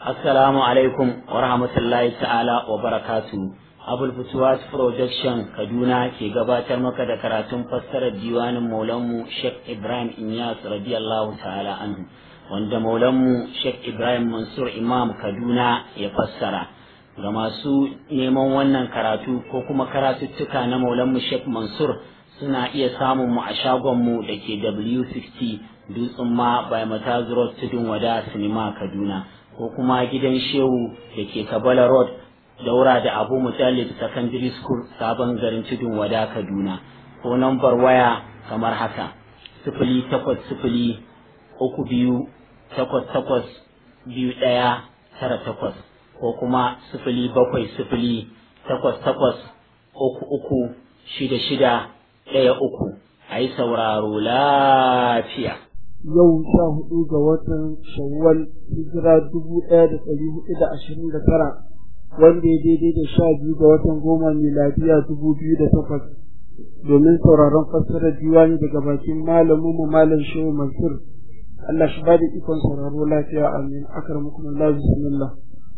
Assalamu alaikum wa rahmatullahi ta'ala wa barakatu. Abul Futuwas Production Kaduna ke gabatar maka da karatun fassarar diwanin Maulanmu Sheikh Ibrahim Inyas radiyallahu ta'ala anhu wanda Maulanmu Sheikh Ibrahim Mansur Imam Kaduna ya fassara. Ga masu neman wannan karatu ko kuma karatuttuka na Maulanmu Sheikh Mansur suna iya samun mu a shagonmu da ke W60 Dutsen ma by Mataz Road Tudun Wada Sinima Kaduna. ko kuma gidan shehu da ke kabala road daura da abu mutallib secondary school sabon garin tudun wada kaduna ko nambar waya kamar haka sifili takwas sifili uku biyu takwas takwas biyu ɗaya tara takwas ko kuma sifili bakwai sifili takwas takwas uku uku shida shida ɗaya uku a yi sauraro lafiya yau sha hudu ga watan shawwal hijira dubu ɗaya da ɗari hudu da ashirin da tara wanda ya daidai da sha biyu ga watan goma miladiya dubu biyu da takwas domin sauraron fassarar diwani daga bakin malamin mu malam shehu mansur Allah shi bada ikon sauraro lafiya amin akramukum Allah bismillah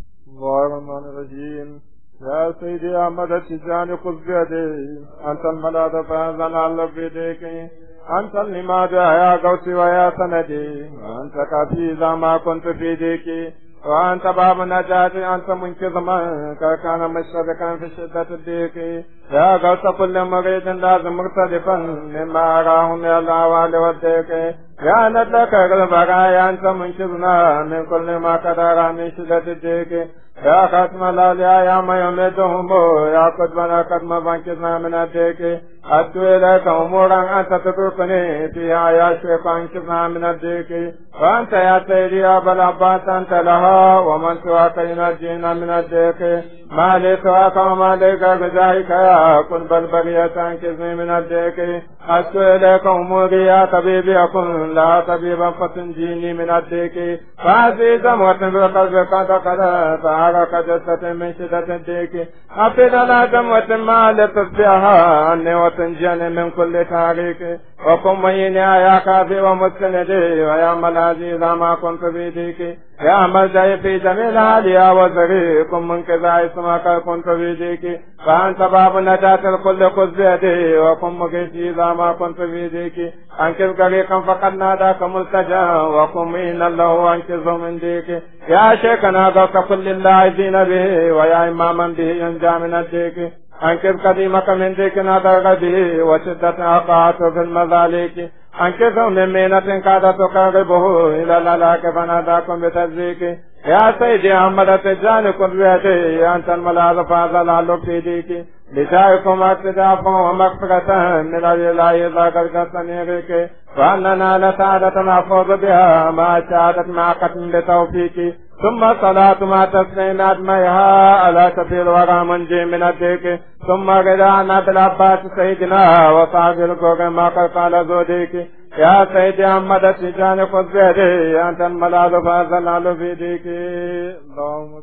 الرحمن الرحيم يا سيدي أحمد التجاني خذ بيدي أنت الملاذ فأنزل على بيديك أنت لماذا يا قوسي ويا سندي وأنت كافي إذا ما كنت في ديكي وأنت باب نجاتي أنت منقذ من كان مشرقا في شدة الضيق يا غوث كل مريد لازم مختلفا مما أراه من الأهوال والضيق يا ندلك البرايا أنت منقذنا من كل ما قدر من شدة الضيق يا ختم الأولياء يا من يمدهم يا قدمنا قدم فانقذنا من الضيق أدعو إليك أمورا أنت تتركني فيها يا شيخ أنقذنا من الضيق وأنت يا سيدي يا أبا العباس أنت لها ومن سواك ينجينا من الضيق ما لي سواك وما ليك بجاهك يا كن بل بغية أنقذني من الضيق أدعو إليك أموري يا طبيبي أكن لا طبيبا فتنجيني من الضيق فهذه دموة بالقلب قد قد فعرق جسة من شدة الضيق أفيد لا دموة ما لتصبحها عني وتنجيني من كل تاريخ وكن بيني يا كافي ومستندي ويا ملاذي إذا ما كنت في ديك يا ملجأي في جميل هادي وزري كن من كذا اسمك كنت في ديك فأنت باب نجاة الكل خذ بيدي وكن مكيشي إذا ما كنت في ديك أنكذ غريقا فقد ناداك ملتجا وكن من الله أنكذه من ديك يا شيخنا غوث كل الله دين به ويا إماما به ينجى من الديك أنكذ قديمك من ديك نادر به وشدة أقعت في المذاليك أنكذ من مينة كادت تقربه إلى الهلاك فناداكم بتزيك يا سيدي أحمد تجاني كن بيدي أنت الملاذ فاز في ديك لشائكم اقتداء ومغفرة من الإله إذا قد تنيرك وأننا لسعادة نحفظ بها ما شهادت مع قتل بتوفيق ثم صلاة ما تسليم أدميها على سبيل الورى منجي من الديك ثم غدانا بالعباس سيدنا وصحب الكوكب ما قد قال زوديك يا سيدي أحمد التجاني خذ بيدي أنت الملاذ فأزل في ديك اللهم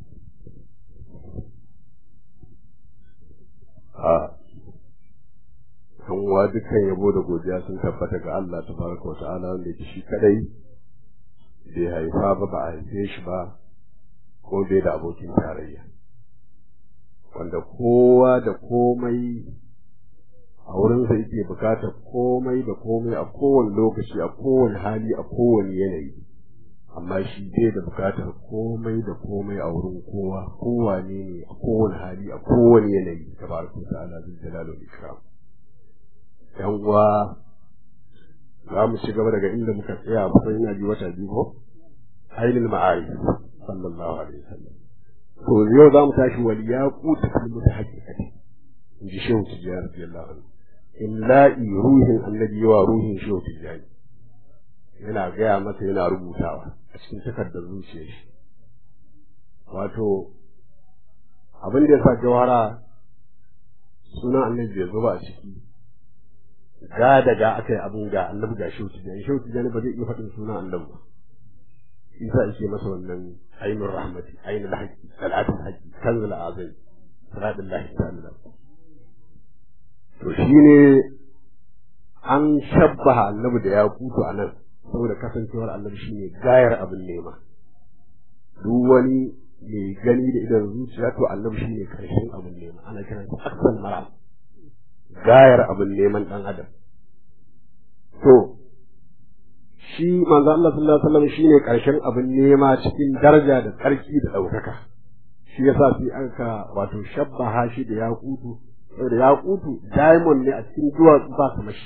kan wa dukkan yabo da godiya sun tabbata ga Allah tabaraka wa ta'ala wanda yake shi kadai bai haifa ba ba a haife shi ba ko bai da abokin tarayya wanda kowa da komai a wurinsa yake bukatar komai da komai a kowane lokaci a kowane hali a kowane yanayi amma shi bai da bukatar komai da komai a wurin kowa kowane ne a kowane hali a kowane yanayi tabaraka wa ta'ala zai jalalo ikram yan uwa za mu ci gaba daga inda muka tsaya kusan ina ji wata biyu ko ainihin ma'arif sallallahu alaihi wasallam to yau za mu tashi wal yaqutu fil mutahaqiqati in ji shehu tijjani radiyallahu anhu illa'i ruhin annabi wa ruhin shehu tijjani yana gaya masa yana rubutawa a cikin takardar zuciyar shi wato abin da ya sa jawara sunan annabi bai zo ba a ciki ga daga aka yi abin ga annabi ga shehu tijjani shehu tijjani ba zai iya faɗin sunan annabi ba isa yake masa wannan ainul rahmati ainul haqqi salatul haqqi kanzul azim siratullahi ta'ala to shine an shabbaha annabi da ya kutu a nan saboda kasancewar annabi shine gayar abin nema duk wani mai gani da idan zuciya to annabi shine karshen abin nema ana kiran sa aksal mara gayar abin neman dan adam to shi manzo Allah sallallahu alaihi wasallam shine karshen abin nema cikin daraja da tsarki da daukaka shi yasa sai aka wato shabbaha shi da yaqutu saboda yaqutu diamond ne a cikin duwatsu ba su mashi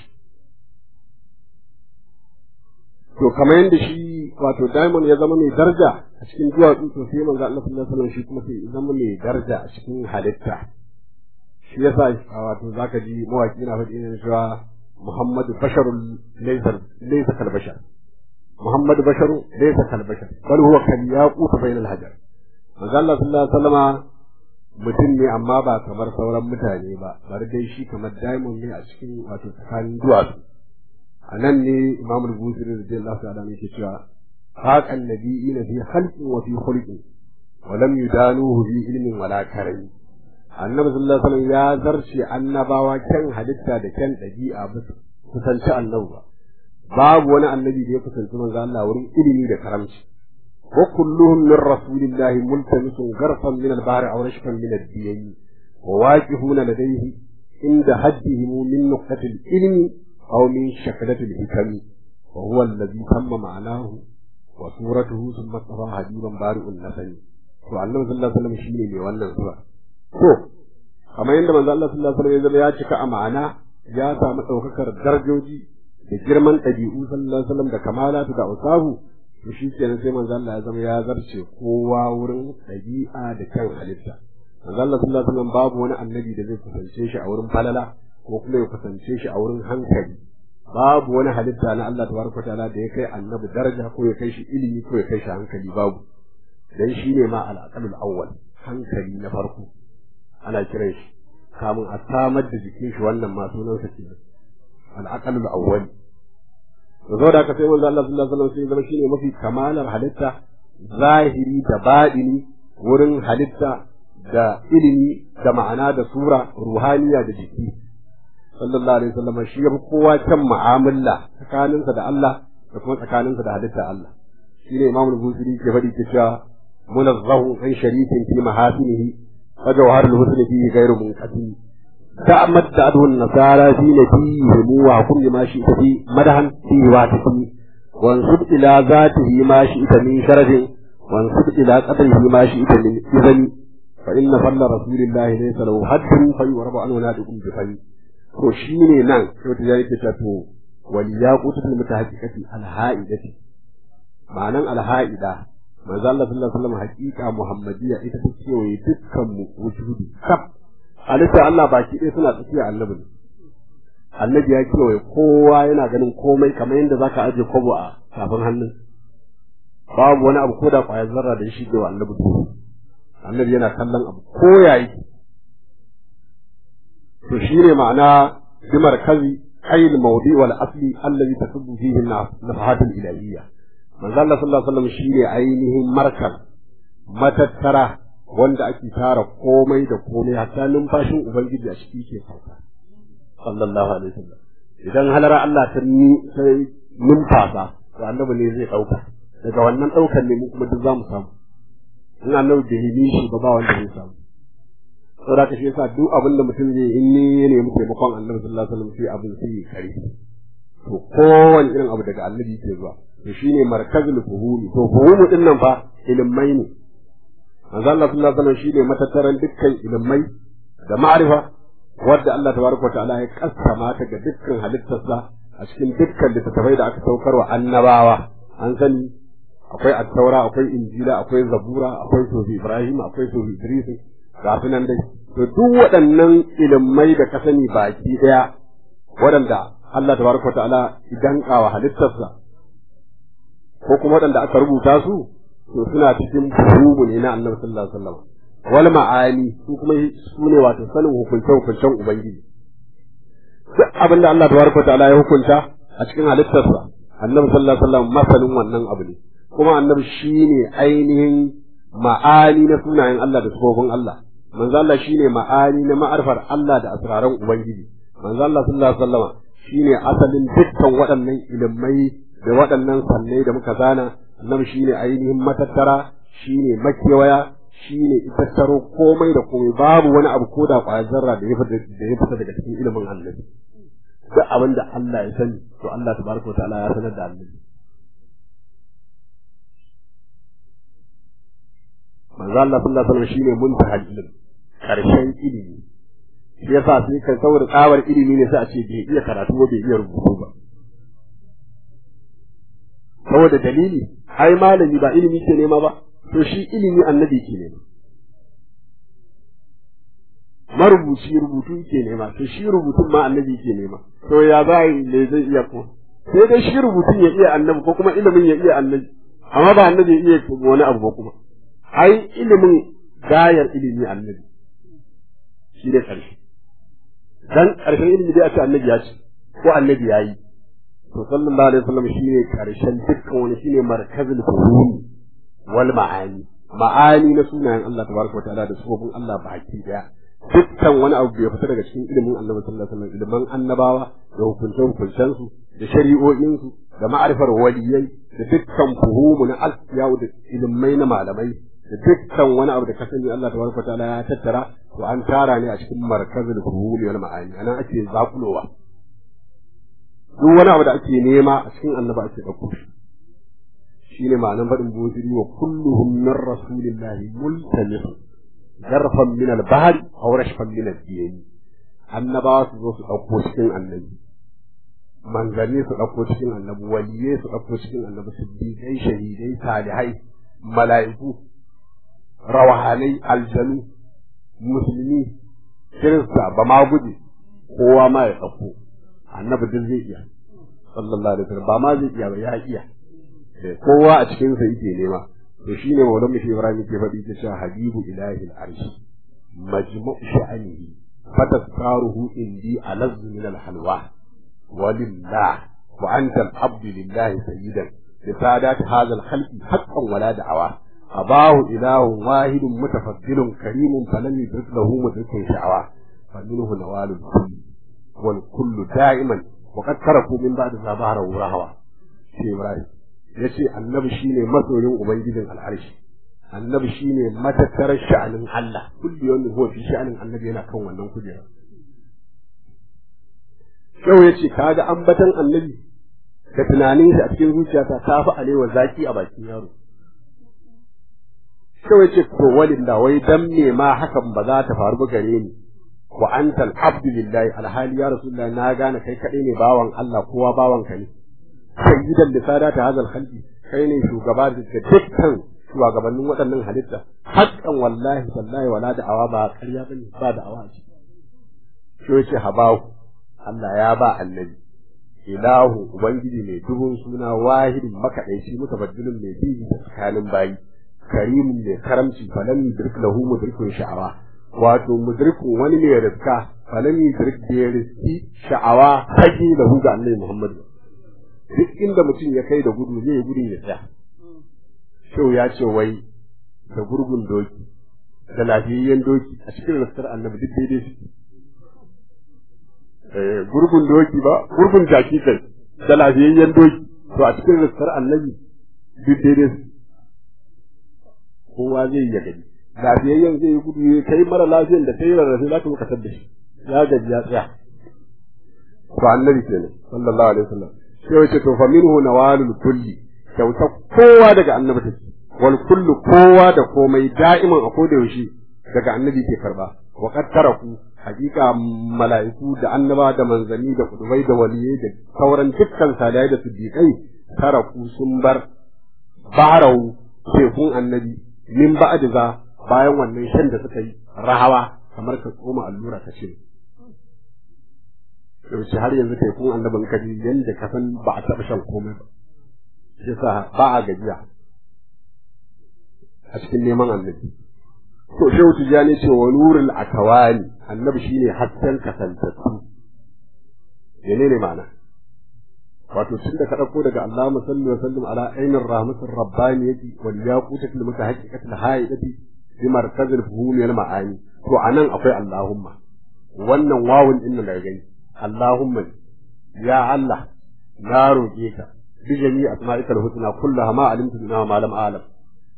to kamar yadda shi wato diamond ya zama mai daraja a cikin duwatsu to sai manzo Allah sallallahu alaihi wasallam shi kuma sai ya zama mai daraja a cikin halitta shi yasa wato zaka ji mawaki na faɗi ne cewa Muhammadu basharun laysa laysa kal bashar Muhammadu basharu laysa kal bashar bal huwa kal yaqut bainal hajar manzo Allah sallallahu alaihi wasallama mutum ne amma ba kamar sauran mutane ba bari dai shi kamar diamond ne a cikin wato tsakanin duwatsu a nan ne imam al-busiri radiyallahu ta'ala ne ke cewa haqa an-nabiyina fi khalqin wa fi khulqin wa lam yudanuhu bi ilmin wala karami annabi sallallahu alaihi wasallam ya zarce annabawa kyan halitta da kyan dabi'a ba kusanci annabi ba babu wani annabi da ya kusanci manzo Allah wurin ilimi da karamci wa kulluhum min rasulillahi multamisun garfan min al-bahr aw rashfan min ad-diyyi wa waqifuna ladayhi inda haddihim min nuqtatil ilmi أو من شكلة الحكم وهو الذي تم معناه وصورته ثم اصطفى حبيبا بارئ النسل وعلم صلى الله عليه وسلم شيء ne wannan zuwa to kamar yadda manzo Allah sallallahu alaihi wasallam ya cika a ma'ana ya samu daukakar darajoji da girman ɗabi'u sallallahu alaihi wasallam da kamalatu da usahu to shi kenan sai manzo Allah ya zama ya zarce kowa wurin ɗabi'a da kan halitta manzo Allah sallallahu alaihi wasallam babu wani annabi da zai kusance shi a wurin falala ko kuma ya kusance shi a wurin hankali babu wani halitta na Allah tabaraka ta'ala da ya kai annabi daraja ko ya kai shi ilimi ko ya kai shi hankali babu dan shi ne ma al-aqalul awwal hankali na farko ana kiran shi kamun a samar da jikin shi wannan ma sunan sa kenan al-aqalul awwal to zo da ka sai manzo Allah sallallahu alaihi wasallam sai zama shine mafi kamalar halitta zahiri da baɗini wurin halitta da ilimi da ma'ana da sura ruhaniya da jiki sallallahu alaihi wasallam shi ya fi kowa kan mu'amala tsakaninsa da Allah da kuma tsakaninsa da halitta Allah shine Imam al-Busiri ke faɗi ke cewa munazzahu an sharikin fi mahasinihi wa jawharul husni fihi ghairu munqati ta'ammad da adun nasara fi nabihi wa kulli ma shi fi madahan fi wa tafi wansub ila zatihi ma shi ita min sharafin wansub ila qadrihi ma shi ita min izani fa inna falla rasulillahi laysa lahu haddun fa yurabu anhu nadiqun bi fani to shi ne nan sai wata yake ta to wal yaqutul mutahaqqiqati al haidati ma'anan al haida manzo Allah sallallahu alaihi wasallam haqiqa muhammadiyya ita ta ce wai dukkan mu wujudi kaf halitta Allah baki ɗaya suna tsakiya annabi ne annabi ya kewaye kowa yana ganin komai kamar yadda zaka aje kwabo a tafin hannun babu wani abu ko da ƙwayar zarra da shi ga annabi annabi yana kallon abu ko yayi to shine ma'ana bi markazi ayil mawdi wal asli allazi tasubbu fihi nafahat al ilahiyya manzo Allah sallallahu alaihi wasallam shine ainihin markal matattara wanda ake tara komai da komai hatta numfashin ubangiji a ciki ke sauka sallallahu alaihi wasallam idan halara Allah ta ni sai numfasa to annabi ne zai dauka daga wannan daukan ne mu kuma duk zamu samu in annabi bai yi shi ba ba wanda zai samu saboda ka shi yasa duk abin da mutum zai in ne ya nemi taimakon annabi sallallahu alaihi wasallam sai abin sai ya kare to kowane irin abu daga annabi ke zuwa to shine markazul fuhumi to fuhumu din nan fa ilimai ne manzo Allah sallallahu alaihi wasallam shine matattaran dukkan ilimai da ma'rifa wadda Allah tabaraka wa ta'ala ya kassama ta ga dukkan halittarsa a cikin dukkan littattafai da aka saukar wa annabawa an sani akwai attaura akwai injila akwai zabura akwai sofi ibrahim akwai sofi idris ga su nan dai to duk waɗannan ilimai da ka sani baki ɗaya waɗanda Allah tabaraka ta'ala idan kawa halittarsa ko kuma waɗanda aka rubuta su to suna cikin fuhumu ne na Annabi sallallahu alaihi wasallam wal ma'ani su kuma su ne wato sanin hukunce hukuncen ubangiji duk abin da Allah tabaraka ta'ala ya hukunta a cikin halittarsa Annabi sallallahu alaihi wasallam masanin wannan abu ne kuma Annabi shine ainihin ma'ani na sunayen Allah da sifofin Allah manzo Allah shine ma'ani na ma'arfar Allah da asraran ubangiji manzo Allah sallallahu alaihi wasallam shine asalin dukkan waɗannan ilimai da waɗannan sannai da muka zana annabi shine ainihin matattara shine makewaya shine tattaro komai da komai babu wani abu ko da ƙwayar zarra da ya fita da ya fita daga cikin ilimin annabi duk abin da Allah ya sani to Allah tabaraka ta'ala ya sanar da annabi manzo Allah sallallahu alaihi wasallam shine muntahal ilm karshen ilimi shi yasa sai kan saboda tsawar ilimi ne sai a ce bai iya karatu ba bai iya rubutu ba saboda dalili ai malami ba ilimi ke nema ba to shi ilimi annabi ke nema marubuci rubutu ke nema to shi rubutun ma annabi ke nema to ya za yi ne zai iya ko sai dai shi rubutun ya iya annabi ko kuma ilimin ya iya annabi amma ba annabi ya iya wani abu ba kuma ai ilimin gayar ilimi annabi shi ne ƙarshe dan ƙarshen ilimi dai a ce annabi ya ce ko annabi ya yi to sallallahu alaihi wasallam shine ƙarshen dukkan wani shine markazul fuhumi wal ma'ani ma'ani na sunayen Allah tabaraka wa ta'ala da sufofin Allah baki daya dukkan wani abu bai fita daga cikin ilimin annabi sallallahu alaihi wasallam ilimin annabawa da hukunce hukuncen su da shari'o'in su da ma'arifar waliyai da dukkan fuhumu na alfiyawu da ilimai na malamai da dukkan wani abu da ka sani Allah tabaraka ta'ala ya tattara to an tara ne a cikin markazul fuhumi wal ma'ani anan ake zakulowa duk wani abu da ake nema a cikin annaba ake dauko shi shine ma'anan faɗin bosiri wa kulluhum min rasulillahi multamis garfan min al-bahr aw rashfan min al-diyani annabawa su zo su dauko cikin annabi manzanni su dauko cikin annabi waliyai su dauko cikin annabi siddiqai shahidai salihai mala'iku rawahanai aljanu musulmi kirista ba ma guje kowa ma ya dauko annabi duk zai iya sallallahu alaihi wasallam ba ma zai iya ba ya iya kowa a cikin sa yake nema to shine maulan mu Ibrahim ke faɗi ta cewa habibu ilahi al-arsh majmu'u sha'anihi fatasaruhu indi alazz min al-halwa walillah wa anta al-abd lillah sayyidan لسادات هذا الخلق حقا ولا دعوى أباه إله واحد متفضل كريم فلم يدرك له مدرك شعوى فمنه نوال الكل والكل دائما وقد تركوا من بعد ذا ظهره رهوى شيء إبراهيم yace annabi shine masoyin ubangijin al'arshi annabi shine matattarar sha'anin Allah kulli yawmin huwa fi sha'anin annabi yana kan wannan kujera yau yace kaga ambatan annabi da tunanin shi a cikin zuciyata ta fi alewa zaki a bakin yaro yau yace to walilla wai dan me ma hakan ba za ta faru ba gare ni wa anta al-abdu lillahi alhali ya rasulullahi na gane kai kadai ne bawan Allah kowa bawan ka ne sayyidan da sada ta hazal khalqi kai ne shugaba da dukkan shugabannin waɗannan halitta haƙƙan wallahi wallahi wala da'awa ba ƙarya bane ba da'awa ce shi yace habahu Allah ya ba annabi ilahu ubangiji mai dubun suna wahidin makaɗaici mutabaddilin mai bibi da tsakanin bayi karimin mai karamci falan yudrik lahu mudrikun sha'awa wato mudrikun wani mai rizka falan yudrik da ya riski sha'awa haƙi lahu ga annabi Muhammad duk inda mutum ya kai da gudu zai gudun ya tsaya shau ya ce wai da gurgun doki da lafiyayyen doki a cikin rassar annabi duk daidai suke gurgun doki ba gurgun jaki kai da lafiyayyen doki to a cikin rassar annabi duk daidai suke kowa zai yi gani lafiyayyen zai yi gudu ya kai mara lafiyan da kai rarrafe za ka bukatar da shi ya gaji ya tsaya to annabi kenan sallallahu alaihi wasallam sai wace to fa minhu nawalul kulli kyauta kowa daga annabi take wal kullu kowa da komai da'iman a koda yaushe daga annabi ke karba wa qad taraku hakika mala'iku da annaba da manzanni da kudubai da waliyai da sauran dukkan salihai da siddiqai taraku sun bar barau tekun annabi min ba'd za bayan wannan shan da suka yi rahawa kamar ka tsoma allura ka ce yaushe har yanzu kai kun annabin kaji yanda ka san ba a taɓa shan komai ba shi sa ba a gajiya a cikin neman annabi to shehu tijani ce wa nurul akawani annabi shine hasken kasantattu menene ma'ana wato tun da ka ɗauko daga Allah musalli wa sallim ala ainin rahmatir rabbaniyati wal yaqutatil mutahaqqiqatil haidati bi markazil fuhumi wal ma'ani to anan akwai Allahumma wannan wawun din da gani Allahumma ya Allah na roƙe ka bi jami asma'ikal husna kullaha ma alimtu minha ma lam a'lam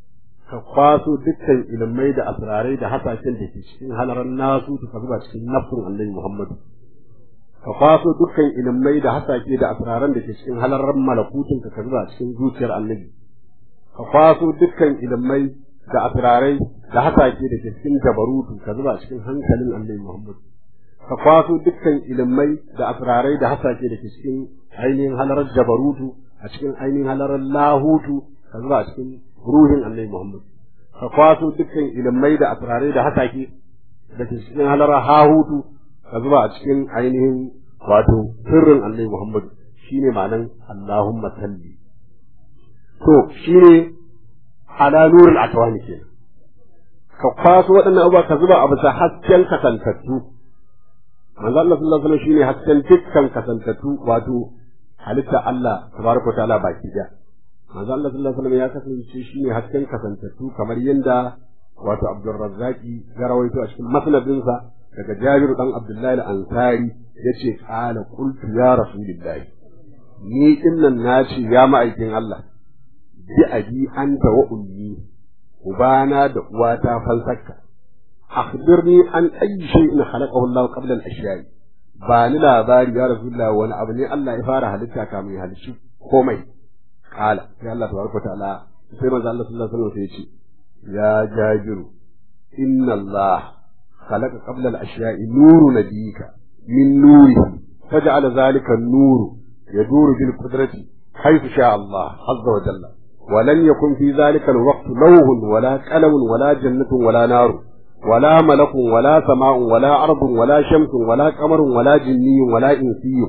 ka kwaso dukkan ilmai da asrarai da hasashen da ke cikin halaran nasu ka zuba cikin nafsin annabi Muhammadu ka kwaso dukkan ilmai da hasake da asraran da ke cikin halaran malakutun ka zuba cikin zuciyar annabi ka kwaso dukkan ilmai da asrarai da hasake da ke cikin jabarutu ka zuba cikin hankalin annabi Muhammadu ka kwaso dukkan ilmai da asrarai da hasake da ke cikin ainihin halarar jabarutu a cikin ainihin halarar lahutu ka zuba a cikin ruhin annabi Muhammad ka kwaso dukkan ilmai da asrarai da hasake da ke cikin halarar hahutu ka zuba a cikin ainihin wato sirrin annabi Muhammad shine ma'anan Allahumma salli to shine ala nurul atwani kenan ka kwaso waɗannan abubuwa ka zuba a bisa hasken kasantattu manzo Allah sallallahu alaihi wasallam shine hasken dukkan kasantattu wato halitta Allah tabaraka ta'ala baki da manzo Allah sallallahu alaihi wasallam ya kasance shine hasken kasantattu kamar yanda wato Abdul Razzaqi ya rawaito a cikin masnadinsa daga Jabir dan Abdullahi al-Ansari yace qala qultu ya rasulullahi ni dinnan nace ya ma'aikin Allah bi abi anta wa ummi ubana da uwata falsakka akhbirni an ayyi shay'in khalaqahu Allah qabla al-ashya'i ba ni labari ya rasulullah wani abu ne Allah ya fara halitta kamun ya halicci komai kala sai Allah tabaraka ta'ala sai manzo Allah sallallahu alaihi wasallam sai ya ce ya jabiru inna Allah khalaqa qabla al-ashya'i nuru nabiyika min nurihi faj'ala dhalika an-nuru yaduru bil qudrati haythu sha'a Allah azza wa jalla ولم يكن في ذلك الوقت لوح ولا قلم ولا جنة ولا نار ولا ملك ولا سماء ولا أرض ولا شمس ولا قمر ولا جني ولا إنسي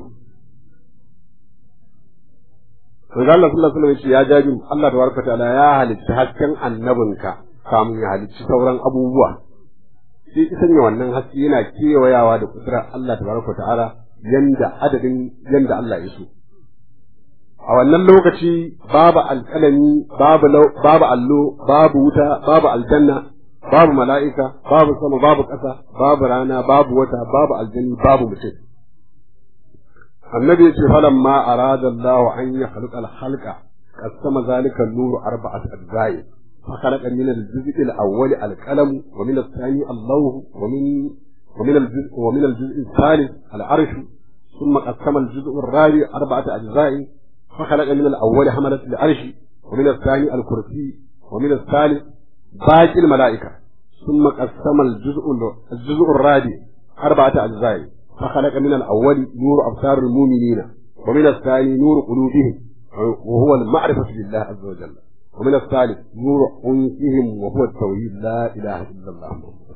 Manzo Allah sallallahu alaihi wasallam ya jaji Allah tabaraka ta'ala ya halitta hasken annabinka kamun ya halicci sauran abubuwa sai ki sanya wannan haske yana kewayawa da kudurar Allah tabaraka ta'ala yanda adadin yanda Allah ya so a wannan lokaci babu alƙalami babu babu allo babu wuta babu aljanna babu mala'ika, babu sama, babu ƙasa, babu rana, babu wata, babu aljani, babu mutum. Annabi ya ce falan ma arada Allah an ya halqa al-halqa qasama zalika an-nur arba'at ajza'i fa khalaqa min al-juz'i al-awwal al-qalam wa min ath-thani Allah wa min wa min al-juz' wa min al-juz' al-thalith al-arsh ثم قسم الجزء الرابع أربعة أجزاء فخلق من الأول حملة العرش ومن الثاني الكرسي ومن الثالث باقي الملائكة ثم قسم الجزء الجزء الرابع أربعة أجزاء فخلق من الأول نور أبصار المؤمنين ومن الثاني نور قلوبهم وهو المعرفة بالله عز وجل ومن الثالث نور أنفسهم وهو التوحيد لا إله إلا الله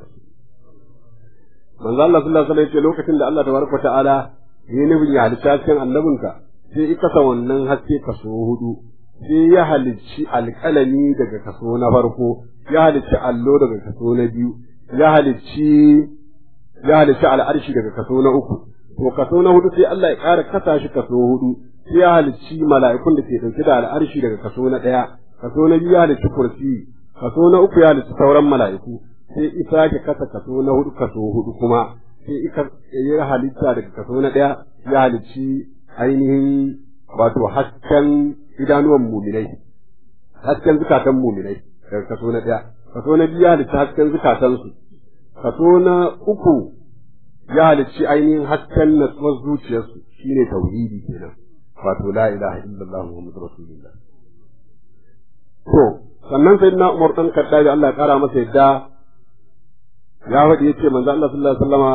من الله صلى الله عليه وسلم lokacin da Allah tabaraka ta'ala ya nufin ya halitta cikin annabinka sai ika sa wannan haske kaso hudu sai ya halicci alƙalami daga kaso na farko ya halicci allo daga kaso na biyu ya halicci ya halicci al'arshi daga kaso na uku to kaso na hudu sai Allah ya ƙara kasa shi kaso hudu sai ya halicci mala'ikun da ke ɗauke da al'arshi daga kaso na ɗaya kaso na biyu ya halicci kursi kaso na uku ya halicci sauran mala'iku sai isa ke kasa kaso na hudu kaso hudu kuma sai ika ya halitta daga kaso na ɗaya ya halicci ainihin wato hasken idanuwan muminai hasken zukatan muminai daga kaso na ɗaya kaso na biyu ya halitta hasken zukatansu kaso na uku ya halicci ainihin hasken natsuwar zuciyarsu shine tauhidi kenan wato la ilaha illallah muhammadu rasulullah to sannan sai na umar dan kaddabi Allah ya kara masa yadda ya faɗi yace manzo Allah sallallahu alaihi wasallama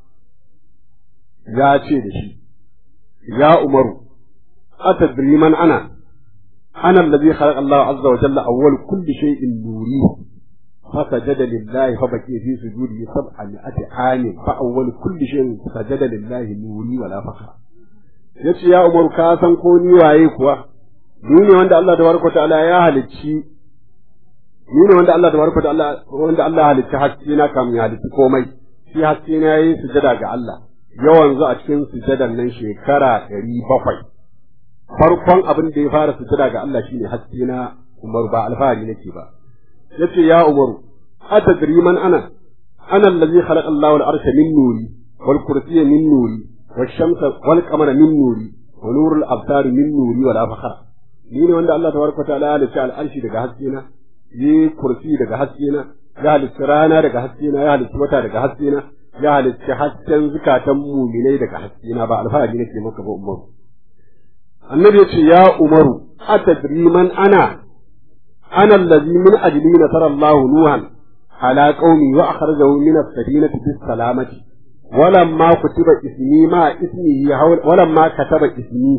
ya ce da shi ya umaru atadri man ana أنا الذي خلق الله عز وجل أول كل شيء نوري فسجد لله فبكي في سجوده سبعمائة عام فأول كل شيء سجد لله نوري ولا فخر yace ya umaru ka san ko ni waye kuwa ni ne wanda Allah tabaraka ta'ala ya halicci ni ne wanda Allah tabaraka ta'ala wanda Allah ya halicci haske na kam ya halicci komai shi haske na yayi sujada ga Allah yawan zu a cikin sujadan nan shekara ɗari bakwai farkon abin da ya fara sutura ga Allah shine haske na Umar ba alfahari nake ba yace ya Umaru atadri man ana ana allazi khalaqa Allahu al-arsha min nuri wal kursiyya min nuri wash shamsa wal qamara min nuri wa nurul absari min nuri wala fakhra ni ne wanda Allah tabaraka ta'ala ya halitta al-arshi daga haske na yi kursi daga haske na ya halitta rana daga haske na ya halitta wata daga haske na ya halitta hasken zukatan muminai daga haske na ba alfahari nake maka ba umaru annabi ya ce ya umaru atadri man ana ana allazi min ajli nasara Allah nuhan ala qaumi wa akhrajahu min as-safinati bis salamati ولما كتب اسمي ما اسمه حول ولما كتب اسمي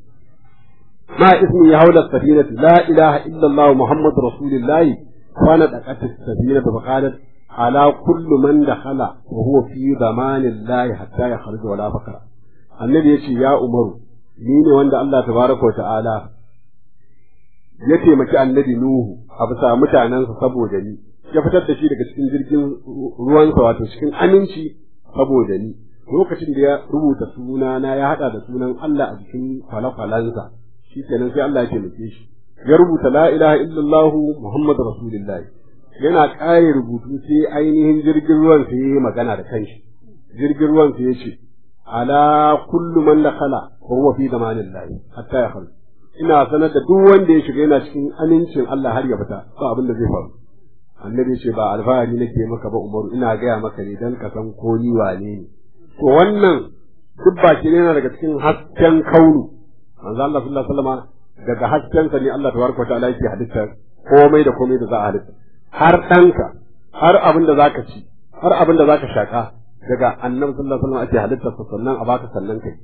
ما اسمي حول السفينة لا إله إلا الله محمد رسول الله فندقت السفينة فقالت على كل من دخل وهو في ضمان الله حتى يخرج ولا فقر النبي يقول يا عمر ni ne wanda Allah tabaraka ta'ala ya taimaki annabi Nuhu a bisa mutanensa saboda ni ya fitar da shi daga cikin jirgin ruwansa wato cikin aminci saboda ni lokacin da ya rubuta sunana ya hada da sunan Allah a jikin kwale-kwalensa shi kenan sai Allah ya taimake shi ya rubuta la ilaha illallah muhammadu rasulullah yana kare rubutu sai ainihin jirgin ruwan sai ya magana da kanshi jirgin ruwan sai ya ce ala kullu man dakhala wa huwa fi zamanillah hatta ya kharuj ina sanar da duk wanda ya shiga yana cikin amincin Allah har ya fita ba abin da zai faru annabi ce ba alfahari nake maka ba umaru ina gaya maka ne dan ka san ko ni wane ne to wannan duk baki ne yana daga cikin hasken kaunu manzo Allah sallallahu alaihi wasallam daga hasken sa ne Allah tabaraka wa ta'ala yake halitta komai da komai da za a halitta har danka har abin da zaka ci har abin da zaka shaka daga annabi sallallahu alaihi wasallam ake halitta sannan a baka sannan kai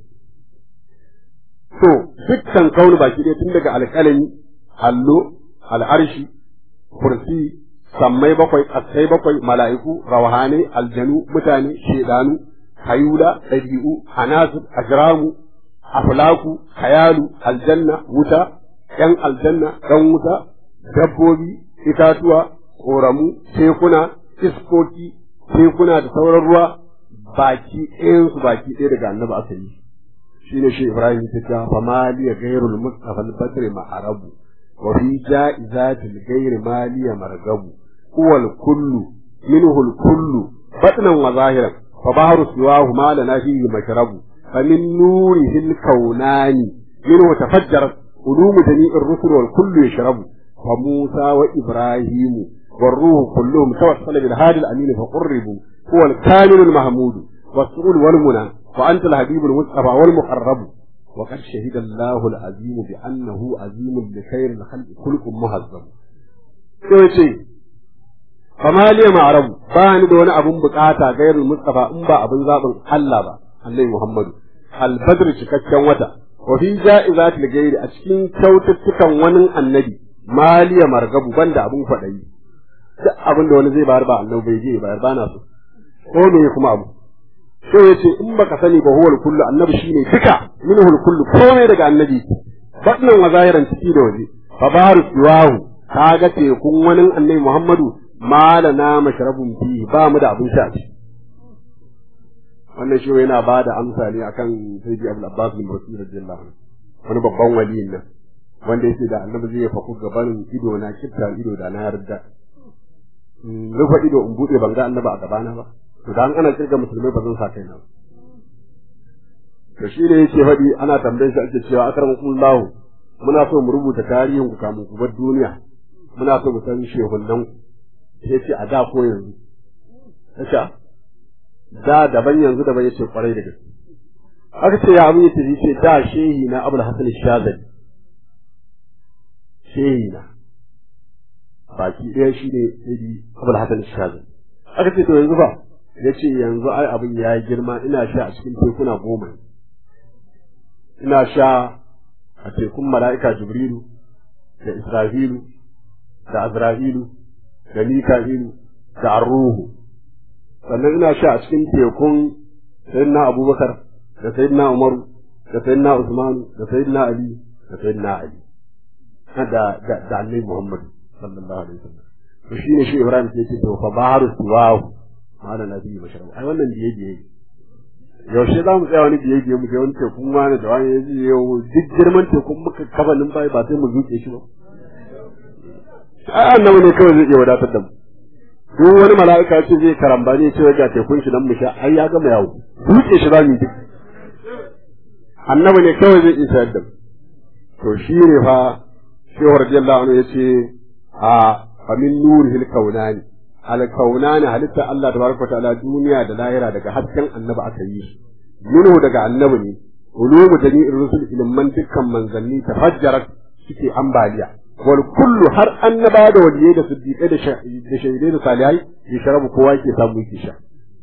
to dukkan kaunu baki ne tun daga alƙalami allo al'arshi kursi sammai bakwai ƙasai bakwai mala'iku rawahane aljanu mutane shedanu hayula ɗabi'u hanasir ajramu aflaku hayalu aljanna wuta ƴan aljanna ɗan wuta dabbobi itatuwa ƙoramu tekuna iskoki tekuna da sauran ruwa baki ɗayansu baki ɗaya daga annabi aka yi shine shi ibrahim ta ta famaliya gairul mustafa al-badri ma'arabu wa fi ja'izatil gairi maliya margabu هو الكل منه الكل بطنا وظاهرا فبحر سواه ما لنا فيه مشرب فمن نوره الكونان منه تفجرت علوم جميع الرسل والكل يشرب فموسى وإبراهيم والروح كلهم توصل بالهادي الأمين فقربوا هو الكامل المحمود والسؤول والمنى وأنت الحبيب المصطفى والمقرب وقد شهد الله العظيم بأنه عظيم لخير الخلق خلق مهذب. fama liya ma'arabu ba ni da wani abun bukata gairul mustafa in ba abin zabin Allah ba Allah Muhammadu al-badr cikakken wata wa fi ja'izatil gairi a cikin kyaututtukan wani annabi maliya margabu banda abun kwadayi duk abin da wani zai bayar ba annabi bai je bayar ba na so ko me kuma abu so yace in baka sani ba huwal kullu annabi shine duka minhul kullu komai daga annabi batnan wa zahiran ciki da waje fa baru siwahu kaga tekun wani annabi Muhammadu malana mashrabun fi ba mu da abin sha wannan shi yana ba da amsa ne akan sayyidi abul abbas bin rasul radiyallahu anhu wani babban waliyin nan wanda yake da annabi zai faku gabanin ido na kitta ido da na yarda rufe ido in bude ban ga annabi a gabana ba to dan ana kirga musulmai ba zan sa kaina ba to shi ne yake faɗi ana tambayar shi ake cewa akramakumullahu muna so mu rubuta tarihin ku kamun ku bar duniya muna so mu san shehunan ku sai ce a da ko yanzu kace da daban yanzu daban yace kwarai da gaske aka ce ya abin yace yace da shehi na Abdul Hasan Shazali shehi na baki ɗaya shi ne sai Abdul Hasan Shazali aka ce to yanzu ba yace yanzu ai abin ya girma ina sha a cikin tekuna goma ina sha a tekun mala'ika Jibrilu da Isra'ilu da Azra'ilu da Mika'ilu da Arruhu sannan ina sha a cikin tekun Sayyidina Abubakar da Sayyidina Umaru da Sayyidina Usman da Sayyidina Ali da Sayyidina Ali da da da Annabi Muhammad sallallahu alaihi wasallam to shine shi Ibrahim sai ce to fa baharu siwahu ma'ana nabi bashar ai wannan biye biye yaushe za mu tsaya wani biye biye mu je wani tekun wani da wani ya ji yau duk girman tekun muka kafa numfashi ba sai mu zuke shi ba ai annabi ne kawai zai iya wadatar da mu duk wani mala'ika ce zai karamba ne ce ga tekun shi dan mu sha ai ya gama yawo duke shi zamu duk annabi ne kawai zai iya sayar da mu to shi ne fa shehu radiyallahu anhu yace a fa min nurihil kaunani al kaunani halitta Allah tabaraka ta'ala duniya da lahira daga hasken annabi aka yi su minhu daga annabi ne ulumu jami'ir rusul ilman dukkan manzanni tafajjarat suke ambaliya wal kullu har annaba da waliyai da siddiqai da shaidai da salihai ya sharabu kowa yake samu yake sha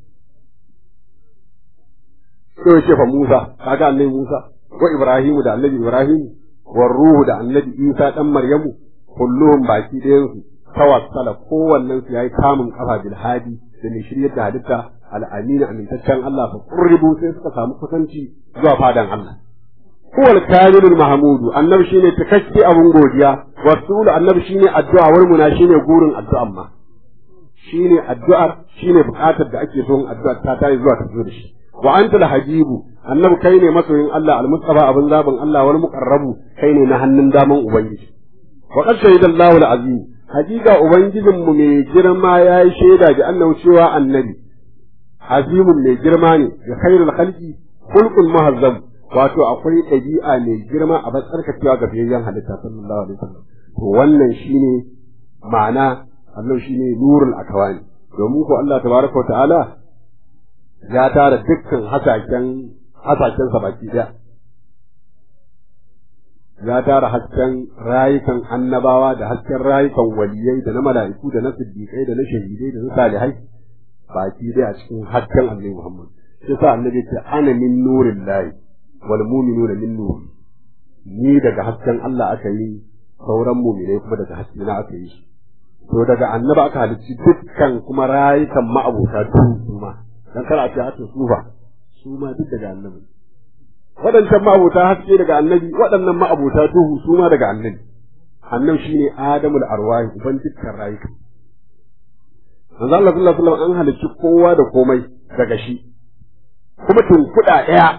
sai ya ce fa Musa kaga annabi Musa wa Ibrahimu da annabi Ibrahim wa ruhu da annabi Isa dan Maryamu kulluhum baki ɗayan su tawassala kowannen su yayi kamun kafa bil hadi da mai shiryar da halitta al-amin amintaccen Allah fa qurribu sai suka samu kusanci zuwa fadan Allah huwa al-kamilul mahmudu annabi shine takakke abun godiya wasulu annabi shine addu'a wal muna shine gurin addu'an ma shine addu'ar shine bukatar da ake son addu'a ta tayi zuwa ta zo da shi wa anta habibu annabi kai ne masoyin Allah al-mustafa abin zaben Allah wal muqarrabu kai ne na hannun daman ubangiji wa qad shahida Allahu al-azim hakika ubangijin mu mai girma yayi shaida ga annabi cewa annabi azimun mai girma ne ga khairul khalqi khulqul muhazzam wato akwai ɗabi'a mai girma a batsarkacewa ga biyayyen halitta sallallahu alaihi wasallam to wannan shine ma'ana Allah shine nurul akawani domin ko Allah tabaraka wa ta'ala ya tara dukkan hasaken hasaken sa baki daya ya tara hasken rayukan annabawa da hasken rayukan waliyai da na mala'iku da na siddiqai da na shahidai da na salihai baki daya a cikin hasken annabi Muhammad sai sa annabi ce ana min nurin lahi wal mu'minuna min nuri ni daga hasken Allah aka yi sauran mu'minai kuma daga haske na aka yi to daga annaba aka halicci dukkan kuma rayukan ma'abuta su ma dan kar a ce a su ba su ma duk daga annabi waɗancan ma'abuta haske daga annabi waɗannan ma'abuta duhu su ma daga annabi annabi shine adamul arwahi uban dukkan rayuka manzo Allah sallallahu alaihi wasallam an halicci kowa da komai daga shi kuma tun kuɗa ɗaya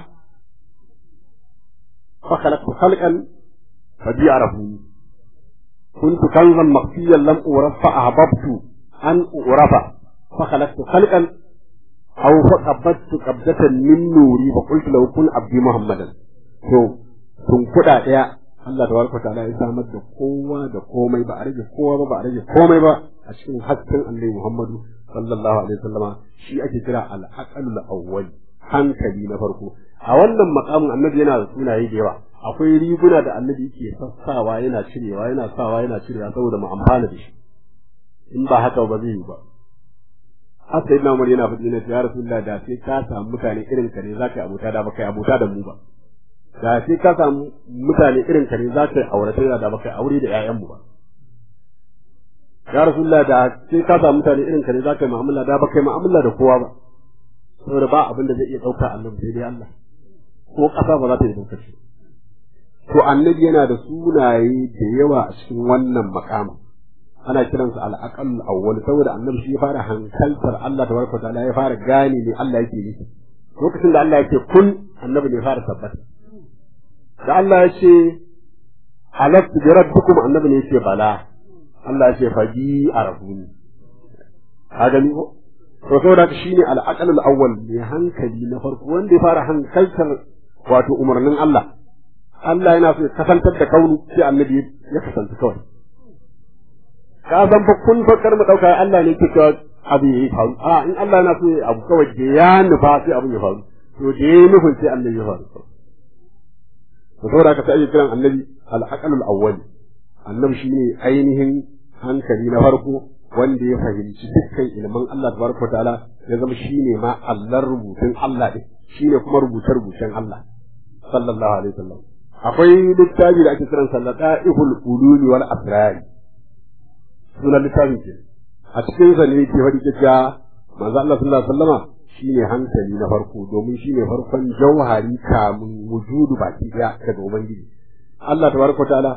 fa khalaqtu khalqan fa bi'arafu كنت كنزا مخفيا لم أعرف فأحببت أن أعرف فخلقت خلقا أو فقبضت قبضة من نوري فقلت لو كن عبدي محمدا to tun kuɗa ɗaya Allah da warka ta'ala ya samar da kowa da komai ba a rage kowa ba ba a rage komai ba a cikin hasken Annabi Muhammadu sallallahu alaihi wasallama shi ake kira al-aqalul awwal hankali na farko a wannan makamin Annabi yana da sunaye da yawa akwai riguna da annabi yake sassawa yana cirewa yana sawa yana cirewa saboda mu amfana da shi in ba haka ba zai yi ba har sai na yana faɗi ne ya rasulullah da sai ka samu mutane irin ka ne zaka yi abuta da baka yi abuta da mu ba da sai ka samu mutane irin ka ne zaka yi aurata da baka yi aure da ƴaƴan mu ba ya rasulullah da sai ka samu mutane irin ka ne zaka yi mu'amala da baka yi mu'amala da kowa ba saboda ba abin da zai iya ɗauka annabi sai dai Allah ko ƙasa ba za ta yi ɗaukar shi to annabi yana da sunaye da yawa a cikin wannan makamin ana kiransa al-aqal awwal saboda annabi shi ya fara hankaltar Allah tabaraka ta'ala ya fara gane ne Allah yake nufi lokacin da Allah yake kun annabi ne ya fara tabbata da Allah ya ce halastu bi rabbikum annabi ne yake bala Allah ya ce faji arabuni ka gani ko to saboda shine al-aqal awwal ne hankali na farko wanda ya fara hankaltar wato umarnin Allah Allah yana so ya kasantar da kaunu sai annabi ya kasanta kawai ka san fa kun fakar mu dauka Allah ne ke cewa abu ya faru a in Allah yana so ya abu kawai da ya nufa sai abun ya faru to da ya nufin sai annabi ya faru to saboda ka sai kiran annabi al-aqalul awwal annabi shine ainihin hankali na farko wanda ya fahimci dukkan ilmin Allah tabaraka ta'ala ya zama shine ma Allah rubutun Allah din shine kuma rubuce rubucen Allah sallallahu alaihi wasallam akwai littafi da ake kiran sallata ihul ulumi wal asrari sunan littafin ke a cikin sa ne ke faɗi cewa manzo Allah sallallahu alaihi wasallama shine hankali na farko domin shine farkon jauhari kamun wujudu baki daya daga ubangiji Allah tabaraka ta'ala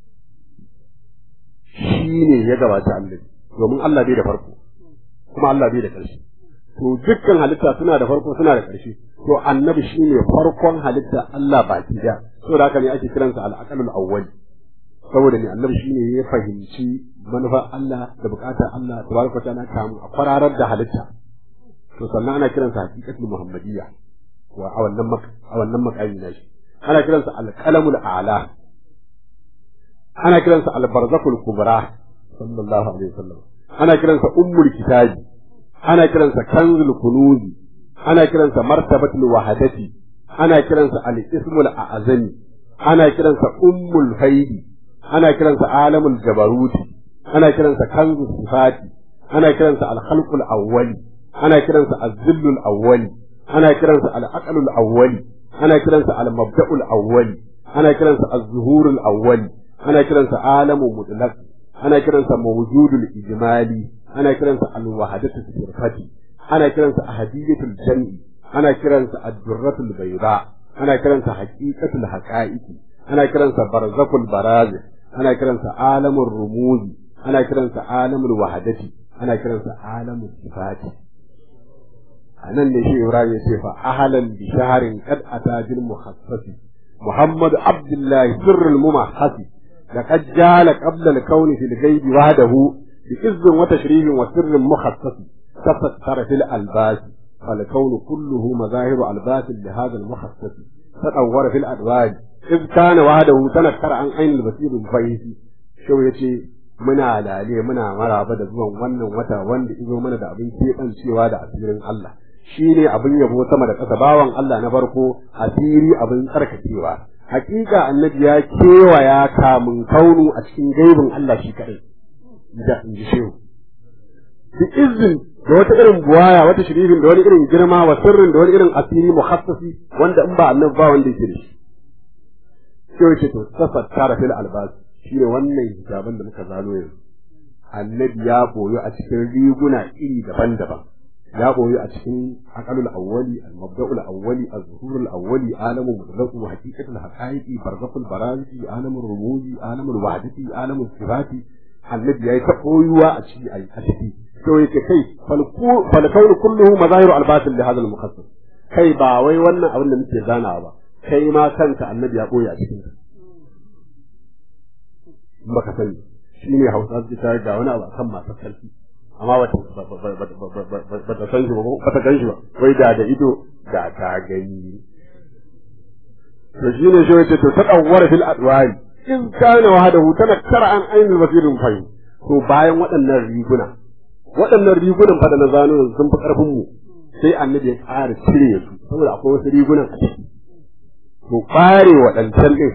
shine ya gabata Allah domin Allah bai da farko kuma Allah bai da ƙarshe to dukkan halitta suna da farko suna da ƙarshe to annabi shine farkon halitta Allah baki daya saboda haka ne ake kiransa al-aqalul awwal saboda ne annabi shine ya fahimci manufar Allah da bukatar Allah tabaraka ta'ala kamu a kwararar da halitta to sannan ana kiransa haqiqatul muhammadiyya wa a wannan a wannan makami na shi ana kiransa al-qalamul a'la ana kiransa al-barzakul kubra sallallahu alaihi wasallam ana kiransa ummul kitabi ana kiransa kanzul kunuzi ana kiransa martabatul wahadati ana kiransa al-ismul a'zami ana kiransa ummul faidi ana kiransa alamul jabaruti ana kiransa kanzus sifati ana kiransa al-khalqul awwali ana kiransa az-zillul awwali ana kiransa al-aqlul awwali ana kiransa al-mabda'ul awwali ana kiransa az-zuhurul awwali ana kiransa alamu mutlaq ana kiransa mawjudul ijmali ana kiransa al-wahadatu sirfati ana kiransa ahadiyatul jam'i ana kiransa ad-durratul bayda ana kiransa haqiqatul haqa'iqi ana kiransa barzakul barazi ana kiransa alamul rumuzi ana kiransa alamul wahadati ana kiransa alamul sifati anan ne shi Ibrahim ya ce fa ahlan bi shahrin qad atajil muhassasi محمد عبد الله سر الممحص لقد جال قبل الكون في الغيب وحده بإذ وتشريف وسر مخصص تستر في الألباس فالكون كله مظاهر ألباس لهذا المخصص تطور في الأدواج إذ كان وحده تنكر عن عين البصير الفيس شو يتي muna lale muna maraba da zuwan wannan wata wanda izo mana da abin keɓancewa da asirin Allah shi ne abin yabo sama da ƙasa bawan Allah na farko asiri abin tsarkakewa hakika annabi ya kewaya kamun kaunu a cikin gaibin Allah shi kaɗai da in ji shehu bi izin da wata irin buwaya wata shiririn da wani irin girma wa sirrin da wani irin asiri mukhassasi wanda in ba annabi ba wanda yake da shi shehu ce to tafattara fil albas shi ne wannan hijaban da muka zano yanzu annabi ya boyo a cikin riguna iri daban-daban ya boye a cikin aqalul awwali al-mabda'ul awwali az-zuhurul awwali alamu mutlaqu wa haqiqatul haqaiqi barzakul barazi alamul rumuzi alamul wahdati alamul sifati annabi yayi ta koyuwa a ciki a ciki to yake kai fal kawn kulluhu mazahiru al-batil li hadha al-muqaddas kai ba wai wannan abin da muke zanawa ba kai ma kanka annabi ya boye a cikin ka baka sani shine hausa ta ga wani abu akan masu sarki amma ba ta san shi ba ba ta gan shi ba wai da da ido da ta gani to shi ne shi wace to tadawwara fil adwari in kana wahdahu tana tara an ainul basirin fahi to bayan waɗannan riguna waɗannan rigunan fa da na zano yanzu sun fi karfin mu sai annabi ya ƙara cire su saboda akwai wasu rigunan a ciki to ɓare waɗancan ɗin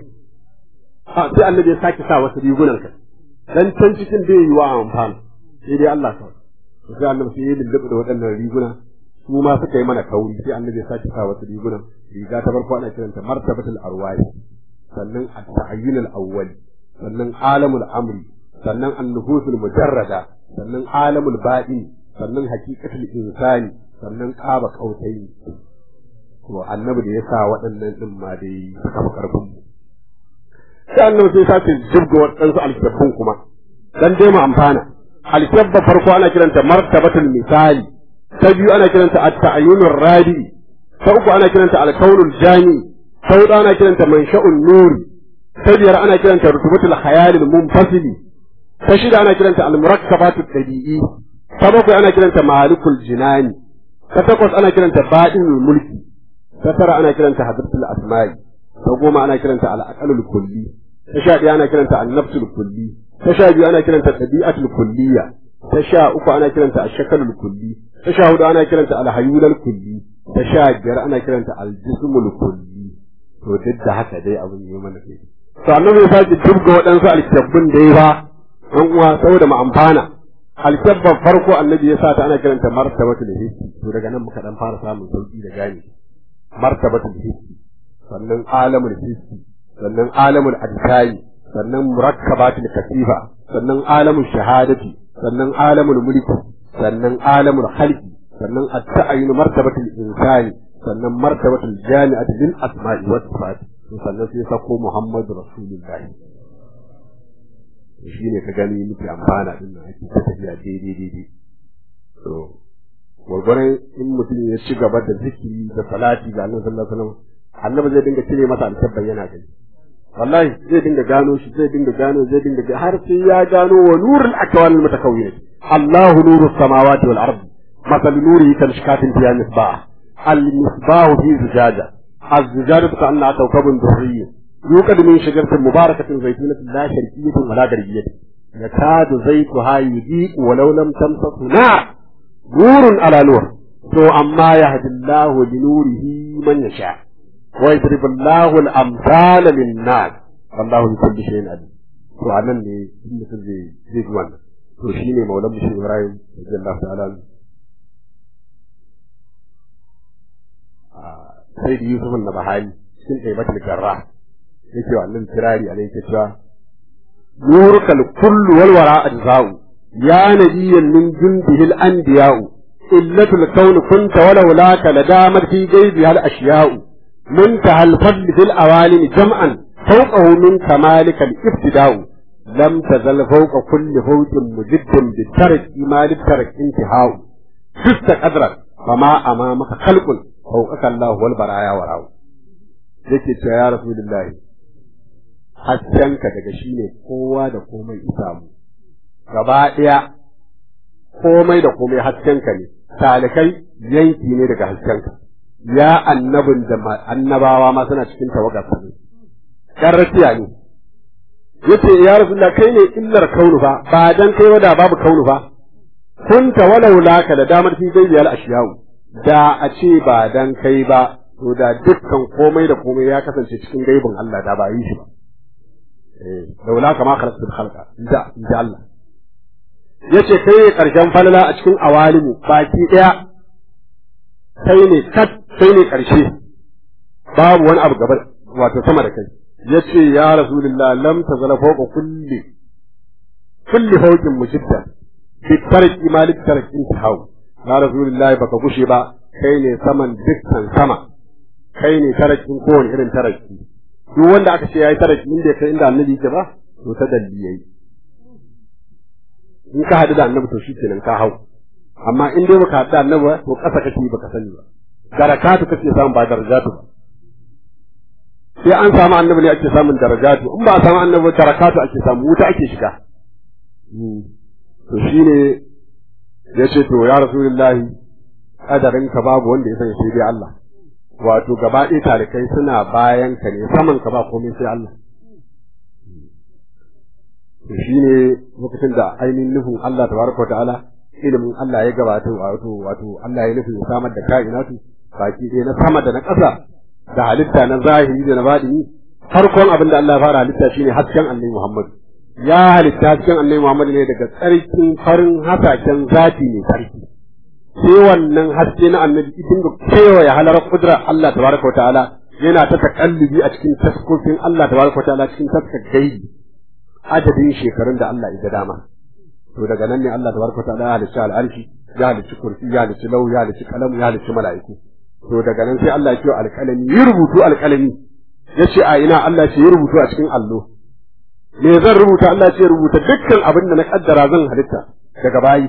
sai annabi ya sake sa wasu rigunan ka dan can cikin bai yi wa amfani sai dai Allah kawai to sai annabi sai ya lullube da waɗannan riguna su ma suka yi mana kauri sai annabi ya sake sa wasu riguna riga ta farko ana kiranta martabatul arwahi sannan at-ta'ayyun al-awwal sannan alamul amri sannan an-nufusul mujarrada sannan alamul baɗi sannan haqiqatul insani sannan qaba qautayi to annabi da ya sa waɗannan din ma dai suka fi karfin mu sai annabi sai sake jibga waɗansu alkitabun kuma dan dai mu amfana alkabba farko ana kiranta martabatul misali ta biyu ana kiranta at-ta'ayyunur rabi ta uku ana kiranta al-kaunul jami ta hudu ana kiranta mansha'un nur ta biyar ana kiranta rutubatul khayalil munfasili ta shida ana kiranta al-murakkabatut tabi'i ta bakwai ana kiranta malikul jinani ta takwas ana kiranta badinul mulki ta tara ana kiranta hadratul asma'i ta goma ana kiranta al-aqalul kulli ta sha ɗaya ana kiranta an-nafsul kulli ta sha biyu ana kiranta tabi'atul kulliya ta sha uku ana kiranta ashakalul kulli ta sha hudu ana kiranta alhayulal kulli ta sha biyar ana kiranta aljismul kulli to duk da haka dai abin yi mana kai to annabi ya sake dubga waɗansu alkyabbun da ya ba an uwa saboda mu amfana alkyabban farko annabi ya sa ta ana kiranta martabatul hissi to daga nan muka dan fara samun sauki da gane martabatul hissi sannan alamul hissi sannan alamul adkai sannan murakkabatul katifa sannan alamul shahadati sannan alamul mulki sannan alamul khalqi sannan at-ta'ayyun martabatul insani sannan martabatul jami'ati lil asma'i was sifat sannan sai sako muhammadu rasulullahi shi ne ka gani muke amfana din nan ake tafiya daidai daidai to gwargwaron in mutum ya ci gaba da zikiri da salati ga annabi sallallahu alaihi wasallam annabi zai dinga cire masa alkabban yana gani wallahi zai dinga gano shi zai dinga gano zai dinga har sai ya gano wa nurul akwan al mutakawwin Allahu nuru samawati wal ardi masal nurihi kan shikatin fiya misbah al misbah fi zujaja az zujajatu ka anna kawkabun durriyyin يوقد من شجرة مباركة زيتونة لا شرقية ولا غربية yakadu zaytuha yudiqu walau lam tamsasu nar nurun ala nur to amma yahdillahu li nurihi man yasha wa yadribullahu al-amsala lin-nas wallahu bi kulli shay'in alim to anan ne inda zai zai wannan to shine maulan mushi Ibrahim radiyallahu ta'ala sai da Yusuf na Bahari cikin taimatul garra yake wa annabi kirari a yake cewa nurukal kullu wal wara ajza'u ya nabiyyan min jundihi al anbiya'u illatul kawn kunta walau laka ladamat fi ghaibi al ashya'u منتهى الفضل في الأوالم جمعا فوقه من كمالك الابتداء لم تزل فوق كل فوج مجد بالترك ما للترك انتهاء شفت قدرك فما أمامك خلق فوقك الله والبرايا وراءه yake cewa ya rasulullahi haskenka daga shi ne kowa da komai isamu gaba ɗaya komai da komai haskenka ne talikai yanki ne daga haskenka ya annabin da annabawa ma suna cikin tawagar ne ɗan rafiya ne yace ya rasulullah kai ne illar kaunu fa ba dan kai wada babu kaunu fa kunta walau laka da damar fi gaibiyal ashiyau da a ce ba dan kai ba to da dukkan komai da komai ya kasance cikin gaibin Allah da ba yi shi ba eh laula kama khalaqtul khalqa inda inda Allah yace kai ne karshen falala a cikin awalimu baki daya kai ne kat kai ne karshe babu wani abu gaba wato sama da kai yace ya rasulullah lam tazala fawqa kulli kulli fawqin mujidda bi tarki malik tarki intihaw ya rasulullah baka gushe ba kai ne saman dukkan sama kai ne tarakin kowane irin taraki duk wanda aka ce yayi taraki inda kai inda annabi yake ba to ta dalli yayi in ka hadu da annabi to shi kenan ka hau amma in dai baka hadu da annabi ba to kasa kake baka sani ba darakatu kake samu ba darajatu ba sai an samu annabi ne ake samun darajatu in ba a samu annabi darakatu ake samu wuta ake shiga to shine yace to ya rasulullahi kadarin ka babu wanda ya sani sai dai Allah wato gaba ɗaya talikai suna bayan ka ne saman ka ba komai sai Allah to shine lokacin da ainihin nufin Allah tabaraka ta'ala ilimin Allah ya gabata wato wato Allah ya nufin samar da kainatu baki ɗaya na sama da na ƙasa da halitta na zahiri da na baɗini farkon abin da Allah ya fara halitta shine hasken Annabi Muhammad ya halitta hasken Annabi Muhammad ne daga tsarkin farin hasaken zati ne sarki sai wannan haske na annabi idan da kewaye halarar kudrar Allah tabaraka wa ta'ala yana ta takallubi a cikin taskokin Allah tabaraka wa ta'ala cikin taskar gaibi adadin shekarun da Allah ya dama to daga nan ne Allah tabaraka wa ta'ala ya halicci al'arshi ya halicci kursi ya halicci lau ya halicci kalam ya halicci mala'iku to daga nan sai Allah ya ce alƙalami yi rubutu alƙalami ya ce a ina Allah ce yi rubutu a cikin allo me zan rubuta Allah ce rubuta dukkan abin da na kaddara zan halitta daga bayi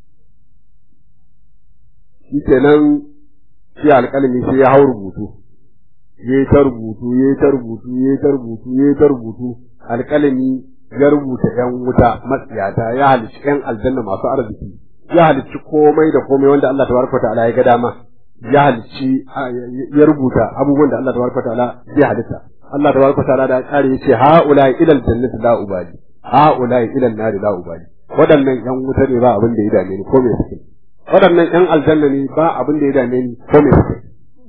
shi kenan sai alƙalami sai ya hau rubutu ya ta rubutu ya ta rubutu ya ta rubutu ya ta rubutu alƙalami ya rubuta ƴan wuta matsiyata ya halicci ƴan aljanna masu arziki ya halicci komai da komai wanda Allah tabaraka ta'ala ya ga dama ya halicci ya rubuta abubuwan da Allah tabaraka ta'ala zai halitta Allah tabaraka ta'ala da kare yace haula ila aljannati la ubali haula ila an-nar la ubali waɗannan ƴan wuta ne ba abin da ya dame ni ko me suke waɗannan ƴan aljanna ne ba abin da ya dame ni ko me suke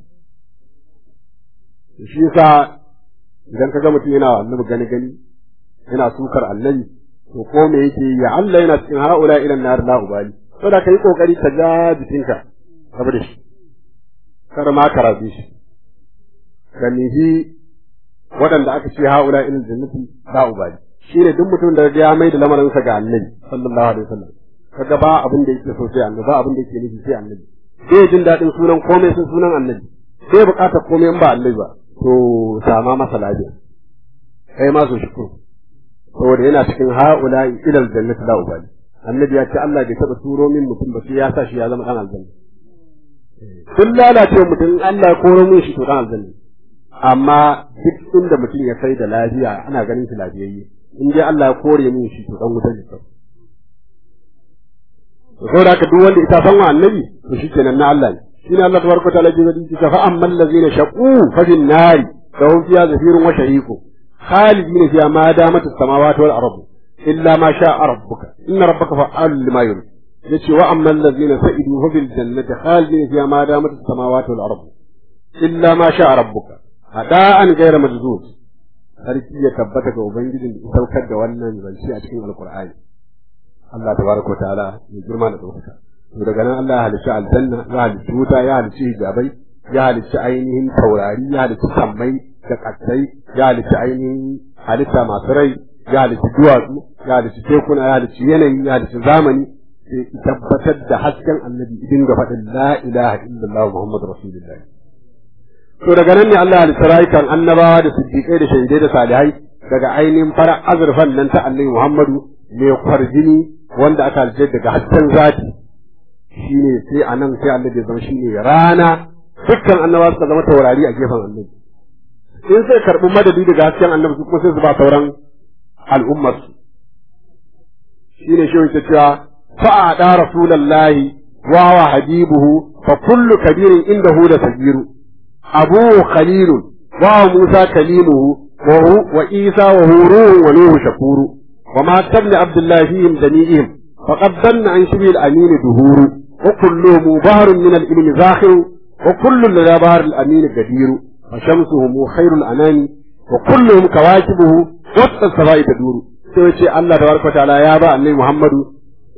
shi yasa idan ka ga mutum yana annabi gani gani yana sukar annabi to ko me yake ya Allah yana cikin haula ila nar la ubali saboda kai kokari ka ga jikinka saboda shi kar ma ka rabe shi ka nihi waɗanda aka ce haula ila jannati la ubali shine duk mutum da ya mai da lamarinsa ga annabi sallallahu alaihi wasallam kaga ba abin da yake so sai annabi ba abin da yake nufi sai annabi sai jin daɗin sunan komai sun sunan annabi sai buƙatar komai in ba annabi ba to sama masa lafiya kai ma so shukuru saboda yana cikin haula ilal jannati la ubali annabi ya ce Allah bai taɓa turo min mutum ba sai ya sa shi ya zama ɗan aljanna kun lalace mutum Allah ya koro min shi to ɗan aljanna amma duk inda mutum ya kai da lafiya ana ganin shi lafiyayye in dai Allah ya kore min shi to ɗan wutar ne saboda haka duk wanda ita san wa annabi to shikenan na Allah ne shine Allah tabaraka ta'ala ji zadi ta fa ammal ladzina shaqu fa bin nari lahum fiha zafirun wa shahiqu khalidina fiha ma damat as-samawati wal ardu illa ma sha'a rabbuka inna rabbaka fa'alun lima yurid yace wa amma allazina sa'idu fa bil jannati khalidina fiha ma damat as-samawati wal ardu illa ma sha'a rabbuka hada'an ghayra majzuz sarki ya tabbata ga ubangijin da ya saukar da wannan zance a cikin alqur'ani Allah tabaraka ta'ala ya girma da ɗaukaka to daga nan Allah ya halicci aljanna ya halicci wuta ya halicci hijabai ya halicci ainihin taurari ya halicci sammai da ƙasai ya halicci ainihin halitta masu rai ya halicci duwatsu ya halicci tekuna ya halicci yanayi ya halicci zamani sai tabbatar da hasken annabi idin ga faɗin la ilaha illallah muhammadu rasulullahi to daga nan ne Allah ya halicci rayukan annabawa da siddiƙai da shahidai da salihai daga ainihin fara azurfan nan ta annabi muhammadu mai kwarjini wanda aka halicce daga hasken zati shine sai anan sai annabi ya zama shine rana dukkan annabawa suka zama taurari a gefen annabi in sai karɓi madadi daga hasken annabi su kuma sai su ba sauran al'ummarsu shi ne shi ta cewa fa'ada rasulallahi wa wa habibuhu fa kullu kabirin inda hu da sagiru abu khalilun wa musa kalimuhu wa isa wa huruhu wa nuhu shakuru wa ma tabni abdullahi fihim jami'ihim faqad danna an shibil amin duhuru wa kulluhum bahrun min al-ilmi zakhiru wa kullu lil bahr al-amin gadiru فشمسهم خير الأنام وكلهم كواكبه وسط السماء تدور sai ce Allah da barka ta'ala ya ba annabi Muhammadu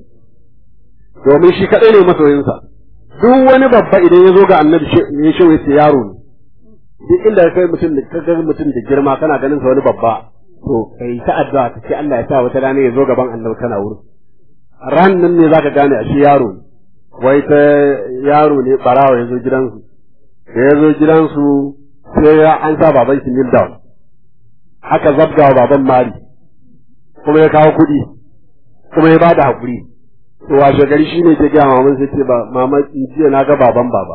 domin shi kadai ne masoyinsa duk wani babba idan ya zo ga annabi ya shi yace yaro ne duk inda kai mutum da kaga mutum da girma kana ganin sa wani babba to kai ta addu'a ka ce Allah ya sa wata rana ya zo gaban annabi kana wurin ran nan ne zaka gane a shi yaro ne wai ta yaro ne barawa ya zo gidansu da ya zo gidansu sai ya an sa baban shi kneel down aka zabga wa baban mari kuma ya kawo kuɗi kuma ya bada hakuri to washe gari shine ke gaya maman sai ce ba mama jiya na ga baban baba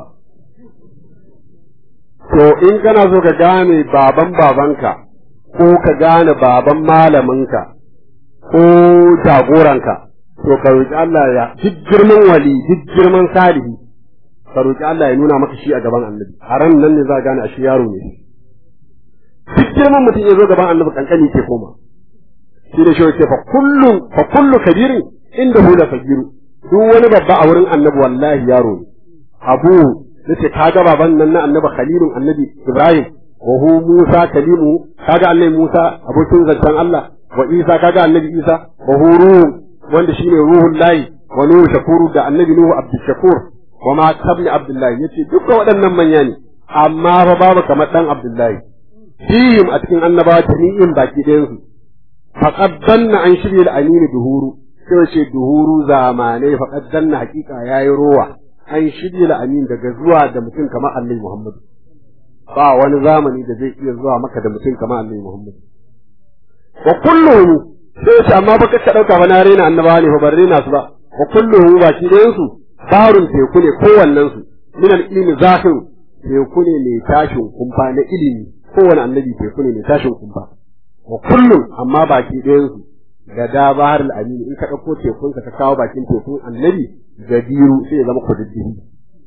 to in kana so ka gane baban babanka ko ka gane baban malaminka ko jagoranka to ka roki Allah ya duk girman wali duk girman salihi ka roƙi Allah ya nuna maka shi a gaban annabi a ran nan ne za a gane a shi yaro ne duk girman mutum ya zo gaban annabi kankani ke koma shi da shi ce fa kullu fa kullu kabirin inda hu da fagiru duk wani babba a wurin annabi wallahi yaro ne abu nace kaga baban nan na annabi khalilun annabi ibrahim wa hu musa kalimu kaga annabi musa abokin zancen Allah wa isa kaga annabi isa wa hu ruhu wanda shine ruhul lahi wa nuhu shakuru da annabi nuhu abdul shakur wa ma tabni abdullahi yace duka waɗannan manya ne amma fa babu kamar dan abdullahi fihim a cikin annabawa jami'in baki ɗayan su faqad danna an shirya al-amin duhuru sai ce duhuru zamanai faqad danna hakika yayi rowa an shirya al-amin daga zuwa da mutum kamar annabi muhammad ba wani zamani da zai iya zuwa maka da mutum kamar annabi muhammad wa kulluhum sai ce amma baka ka dauka ba na rena annabawa ne fa ban rena su ba wa kulluhum baki ɗayan su barun teku ne kowannen su min al-ilmi zahir teku ne mai tashin kumfa na ilimi kowane annabi teku ne mai tashin kumfa wa kullum amma baki ɗayan su da da bahar al-amin in ka dauko tekun ka kawo bakin tekun annabi gadiru sai ya zama kududdufi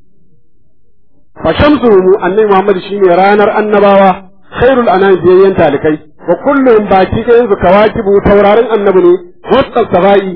fa shamsuhu annabi Muhammad shine ranar annabawa khairul anam biyayyan talikai wa kullum baki ɗayan su kawakibu taurarin annabi ne wasta sabai